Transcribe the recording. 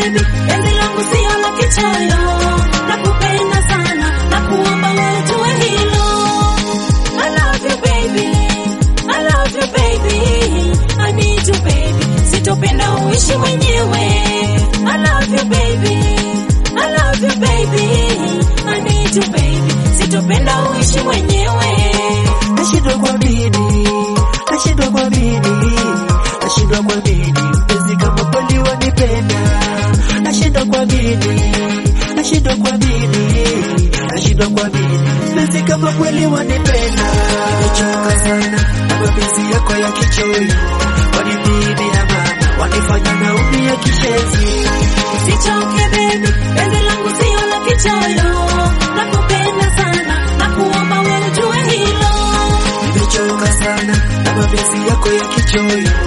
baby, penzi langu sio la kichoyo, nakupenda sana, nakuomba wewe ujue hilo. I love you baby, I love you baby, I need you baby, sitopenda uishi mwenyewe. I love you baby, I love you baby, I need you baby, sitopenda uishi mwenyewe. Nashindwa kuamini, nashindwa kuamini, nashindwa kuamini mpenzi kama kweli wanipenda. Nashindwa kuamini, nashindwa kuamini, nashindwa kuamini mpenzi kama kweli wanipenda. Nimechoka sana na mapenzi yako ya kichoyo, wanipidi amana, wanifanya naumia kishenzi. Usichoke baby, penzi langu sio la kichoyo, nakupenda sana, nakuomba wewe ujue hilo. Nimechoka sana na mapenzi yako ya kichoyo,